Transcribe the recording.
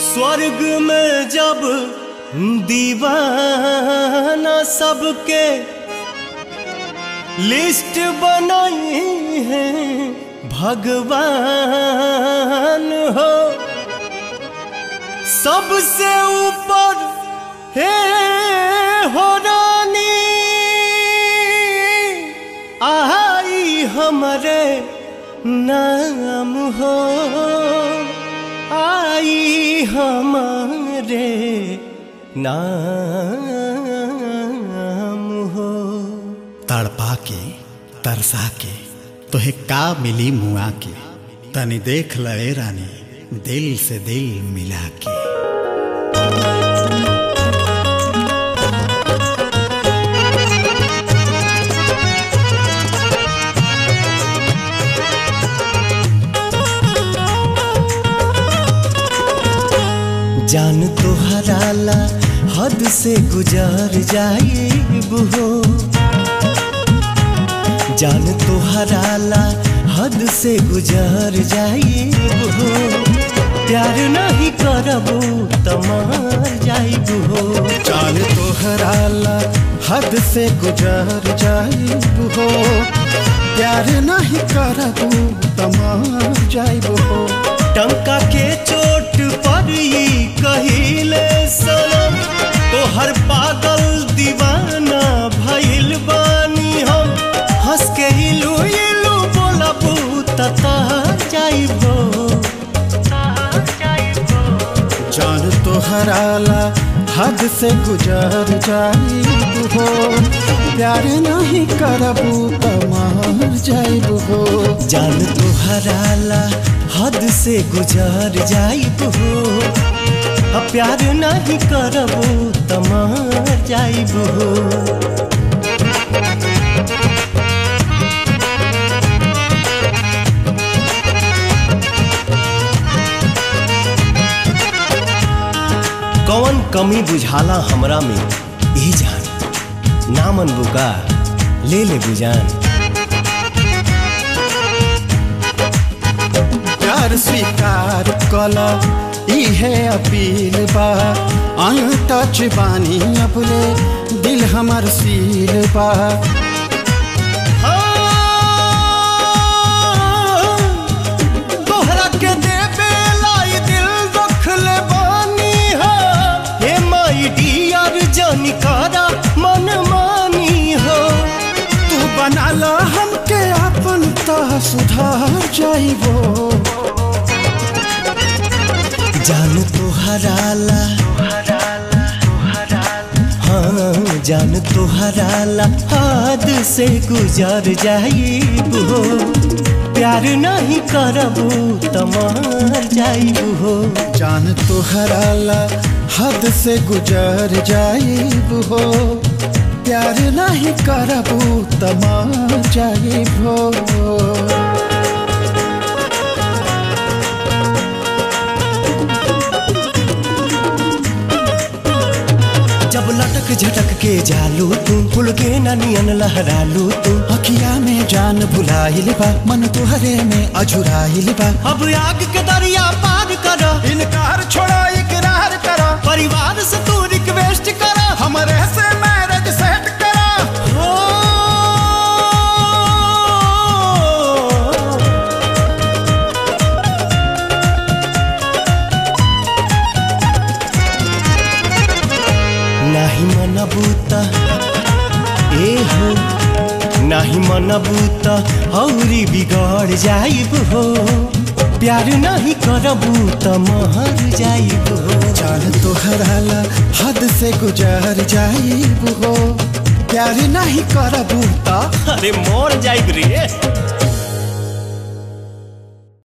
स्वर्ग में जब दीवाना सबके लिस्ट बनाई है भगवान हो सबसे ऊपर हे हो रानी आई हमारे नाम हो आई हमारे नाम हो तड़पा के तरसा के तोहे का मिली मुआ के तनी देख लए रानी दिल से दिल मिला के जान तो हराला हद से गुजार जाइब हो जान तो हराला हद से गुजार जाइब हो प्यार नहीं करबो तमार जाइब हो चाल तोहराला हद से गुजर जाइब हो प्यार नहीं करबू तमार जाइब हो टंका के चोट पर ई कहिले सनम तो हर पागल दीवाना भइल बानी हम हंस के इलू इलू बोलबू तता जाइबो जान तोहराला हद से गुजर जाइब हो प्यार नहीं करबू तमार जाइब हो जान तो हराला हद से गुजर जाइब हो अब प्यार नहीं करबो तमार जाइब हो कौन कमी बुझाला हमरा में ई जान नामन बुका ले ले बुजान प्यार स्वीकार कला इहे अपील बा अनटच बानी अपने दिल हमर सील बा तोहरा के देवे लाई दिल रख ले बानी हो हे माई डियर जानी कारा मन मानी हो तू बनाला हमके अपन ता सुधार जाइबो जान तो हराला हाँ जान तो हराला हाथ से गुजर जाइब हो प्यार नहीं करबू तमार जाइब हो जान तोहराला हद से गुजर जाइब हो प्यार नहीं करबू तमार जाइब हो जब लटक झटक के जालू तुम फुल के ननियन लहरालू तुम अखिया में जान भुलाइल बा मन तुहरे में अझुराइल बा अब आग के दरिया पार कर इनकार छोड़ा इकरार करा परिवार से तू रिक्वेस्ट कर हमरे से मैरिज सेट करा हो नाही मनबूता ए हो नाही मनबूता औरी बिगड़ जाइब हो प्यार नहीं करबू त महर जाइब हो जान तोहराला हद से गुजर जाइब हो प्यार नहीं करबू ता अरे मोर जाइब रे